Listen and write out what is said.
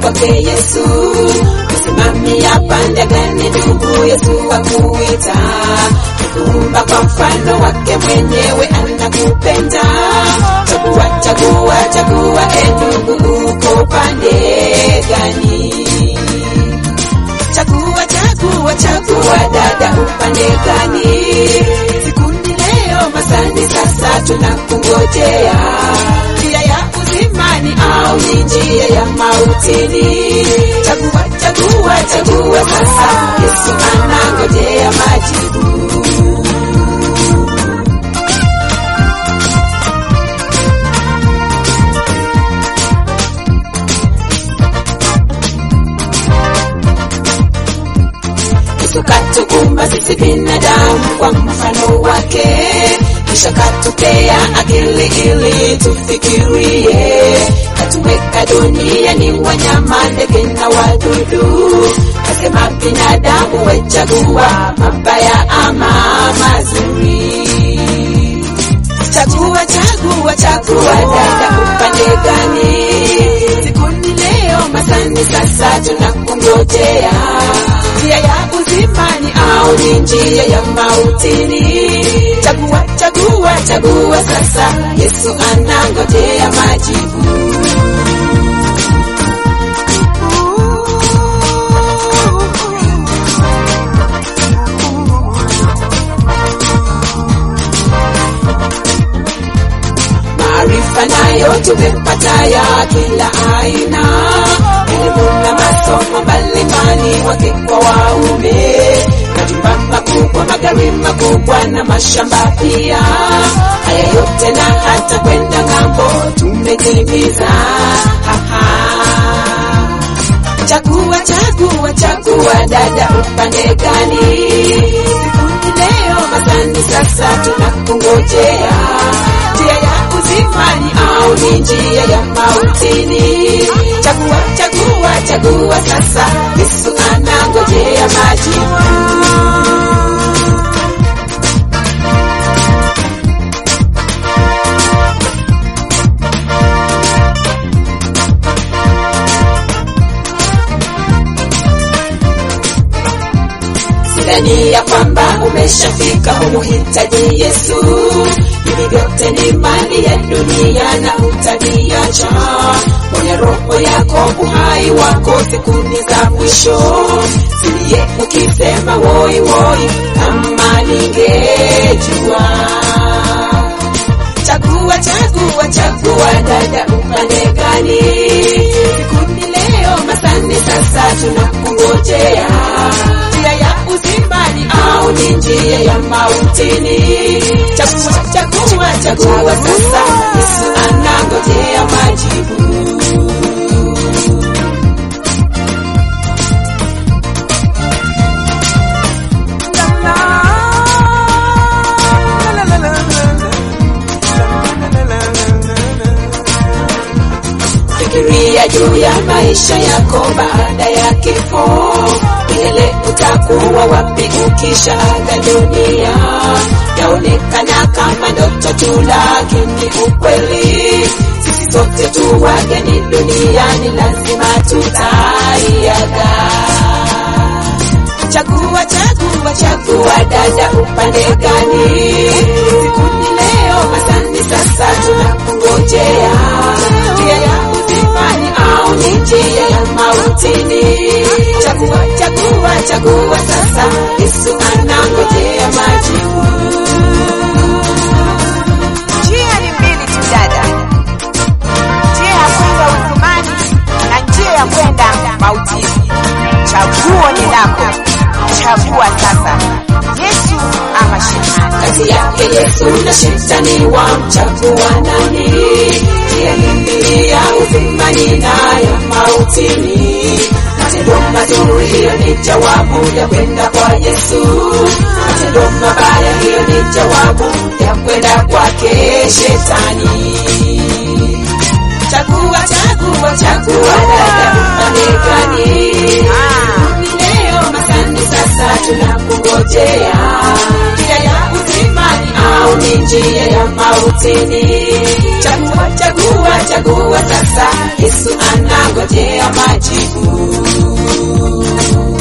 kwake Yesu. Kusimamia pande gani ndugu Yesu akuita, kuumba kwa mfano wake mwenyewe anakupenda. Chagua, chagua, chagua, e ndugu, uko pande gani? Chagua, chagua, chagua, dada, upande gani? Sikundi leo, masani sasa, tunakungojea. Njia ya uzimani au ni njia ya mautini? Chagua, chagua, chagua sasa, Yesu anangojea majibu. Yesu katuumba sisi binadamu kwa mfano wake, kisha katupea akili ili tufikirie. Katuweka duniani wanyama, ndege na wadudu, kasema binadamu wechagua mabaya ama mazuri. Chagua, chagua, chagua, dada, upande gani? Sikundi leo, masani sasa, tunakungojea. Njia ya uzimani au ni njia ya mautini? Chagua, chagua, chagua sasa, Yesu anangojea majibu. maarifa nayo tumepata ya kila aina, elimu na masomo mbalimbali, wake kwa waume, majumba makubwa, magari makubwa na mashamba pia. Haya yote na hata kwenda ng'ambo tumetimiza. Haha. Chagua, chagua, chagua, dada, upande gani? Sikundi leo, masani sasa, tunakungojea. Njia ya uzimani au ni njia ya mautini? Chagua, chagua, chagua sasa, Yesu anangojea majibu. Sidhani ya kwamba umeshafika humuhitaji Yesu. Hivi vyote ni mali ya dunia na utaviacha. Mwenye roho yako, uhai wako, siku ni za mwisho. Silie ukisema woi woi, kama ningejua. Chagua, chagua, chagua, dada, upande gani? Sikundi leo, masani sasa, tunakungojea. Njia ya uzimani au ni njia ya mautini? Chagua, chagua, chagua sasa, Yesu anangojea majibu. Fikiria juu ya maisha yako baada ya kifo. Milele utakuwa wapi ukisha aga dunia? Yaonekana kama ndoto tu, lakini ukweli sisi sote tu wageni duniani, lazima tutaiaga. Chagua, chagua, chagua, dada, upande gani? Sikundi leo, masani sasa, tunakungojea. Njia ya uzimani au ni njia ya mautini? Chagua, chagua, chagua sasa, Yesu anangojea majibu. Njia ni mbili tu dada, njia ya kwenda uzimani na njia ya kwenda mautini. Chaguo ni lako, chagua sasa, Yesu ama shetani. kati yake Yesu na shetani wamchagua nani? Njia ni mbili ya uzimani na ya mautini. Matendo mazuri, hiyo ni jawabu ya kwenda kwa Yesu. Matendo mabaya, hiyo ni jawabu ya kwenda kwake shetani. Chagua, chagua, chagua, dada, upande gani? Ni leo masani sasa tunakungojea. Njia ya uzimani au ni njia ya mautini. Chagua, chagua, chagua sasa, Yesu anangojea majibu.